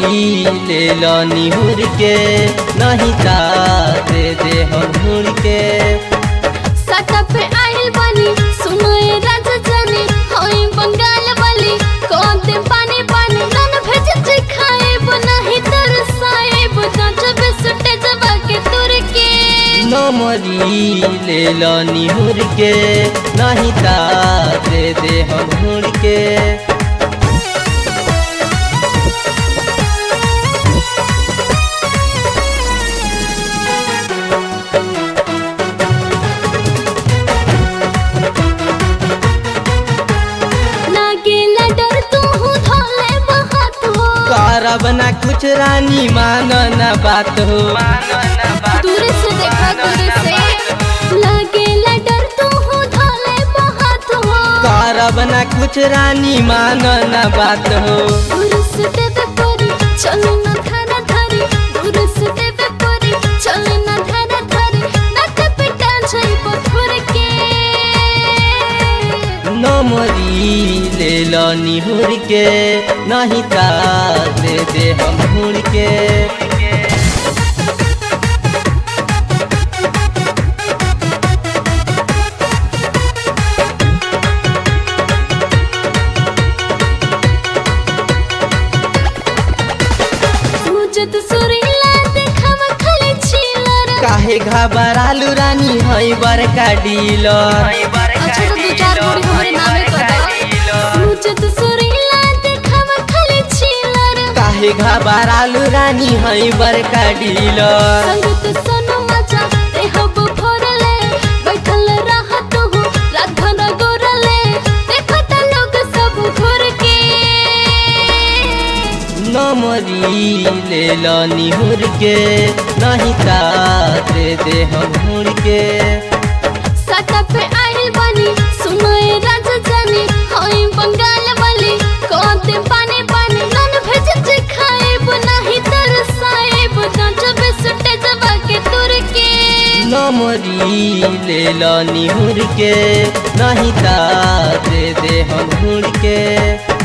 ले लो निहुर के नहीं ता दे दे हम हुर के सटा पे आइल बानी सुनाए राजा जानी होई बंगाल वाली कौन दे पानी पानी नन भेज जे खाए बनाही तरसाए बता जब सुटे जबा के तुर के नमरी ले लो निहुर के नहीं ता दे दे हम हुर के लागेला डर तू हूँ धोले बहात हो करब ना कुछ रानी मानो ना बात हो दूर से देखा दूर से लागेला डर तू हूँ धोले बहात हो करब ना कुछ रानी मानो ना बात हो दूर से देवे परी चलो ना धारा धारी दूर से देवे परी चलो ना धारा धारी नाक पिटा जाई पत्थर के नमरी ले लो निहुर के नहीं ता दे दे हम हुर के मुझे तो सुरीला देखावा खाली चिलर काहे घबरालू रानी हई बड़का डीलर अच्छा तो दो चार बोरी हमरे नामे कर दो मुझे तो सुरीला देखावा खाली चिलर काहे घबरालू रानी हई बड़का डीलर संगत सोनो मजा ते हब भरले बैठल रहत हो रात भर गोरले देखत लोग सब घुर के नमरी ले लो निहुर के नहीं ता दे दे हम हुर के सटा पे आइल बानी सुनाए राजा जानी होई बंगाल वाली कोते पानी पानी नन भेज जे खाए बनाही तरसाए बता जब सुटे जबा के तुर के नमरी ले लो निहुर के नहीं ता दे दे हम हुर के